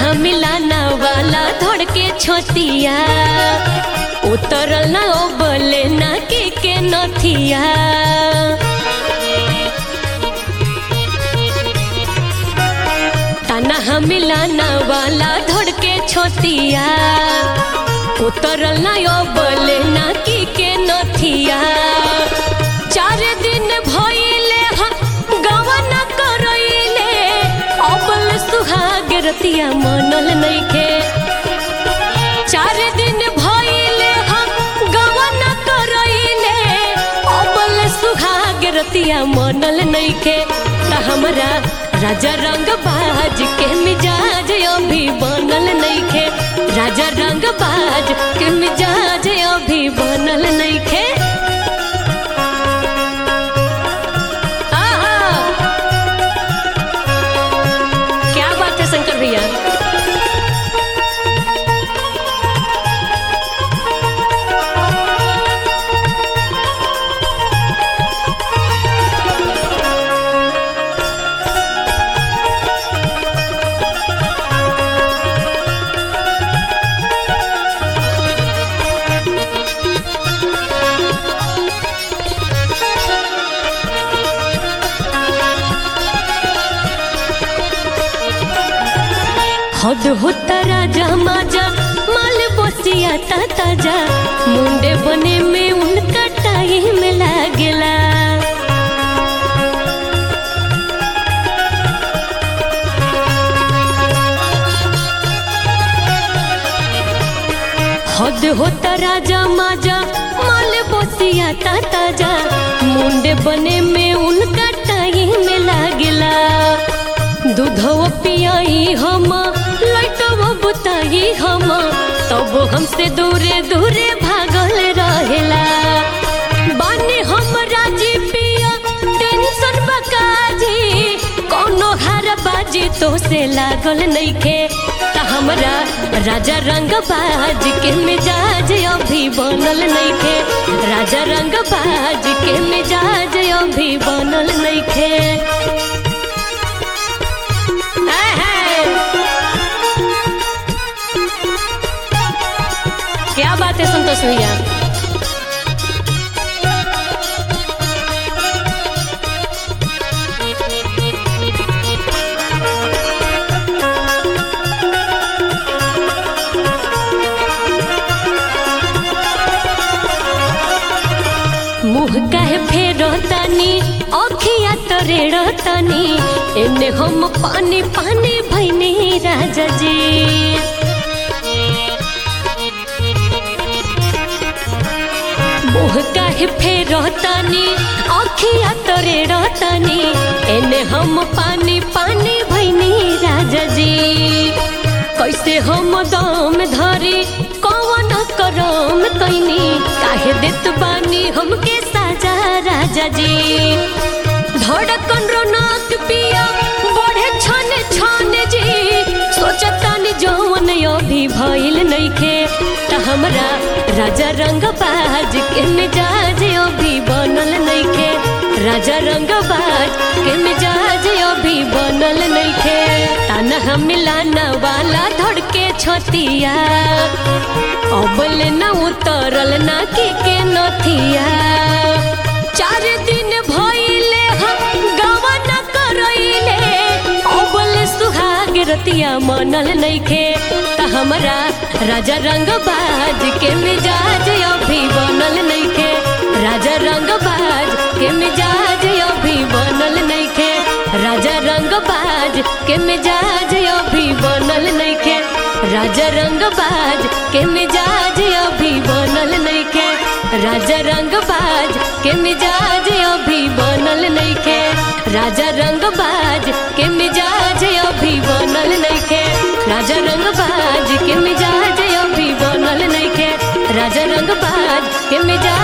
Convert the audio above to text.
मिलाना वाला धड़ के छोतिया उतरल ना ओ बोले ना के के नथिया ताना मिलाना वाला धड़ के छोतिया उतरल ना ओ बोले ना की के नथिया चार दिन भइले हा गवा ना करइले अबल सुहाग रतिया मनल नइखे चार दिन भइले हा गवा ना करइले अबल सुहाग रतिया मनल नइखे त हमरा राजा रंग बाज के मिजाज अभी बनल नइखे राजा रंग बाज के मिजाज अभी बनल नइखे आहा! क्या बात है शंकर भैया हद होता राजा माजा माल बसिया ता ताजा मुंडे बने में उनका टाइम लागेला हद होता राजा माजा माल बसिया ता ताजा मुंडे बने में उनका टाइम लागेला दूधव पियाई हम लटव बुताई हम तब हमसे दूरे दूरे भागल रहेला बानी हम राजी पिया टेंशन बकाजी कोनो हार बाजी तो से लागल नइखे त हमरा राजा रंग बाज के मिजाज अभी बनल नइखे राजा रंग बाज के मिजाज अभी बनल नइखे क्या बात है संतोष भैया मुँह काहे फेरो तानी अखिया तरेड़ तानी एने हम पानी पानी भैनी राजा जी मुँह काहे फेरो तानी अखिया तरेड़ तानी एने हम पानी पानी भैनी राजा जी कैसे हम दम धरी कौन करम कैनी काहे देत बानी हमके साजा राजा जी धड़कन रोनक पिया बढ़े छन छन जी सोचतानी जौन अभी भइल नइखे त हमरा राजा रंग बाज के मिजाज अभी बनल नइखे राजा रंग बाज के मिजाज अभी बनल नइखे ताना मिलाना वाला धड़के छतिया अबल न उतरल ना के के नथिया चार दिन भइले हम गवा न करइले अबल सुहाग रतिया मनल नइखे त हमरा राजा रंग बाज के मिजाज अभी बनल नइखे राजा रंग बाज के मिजाज अभी बनल नइखे राजा रंग बाज के मिजाज अभी बनल नइखे राजा रंग बाज के मिजाज अभी बनल नइखे राजा रंग बाज के मिजाज अभी बनल नइखे राजा रंग बाज के मिजाज अभी बनल नइखे राजा रंग बाज के मिजाज अभी बनल नइखे राजा रंग बाज के मिजाज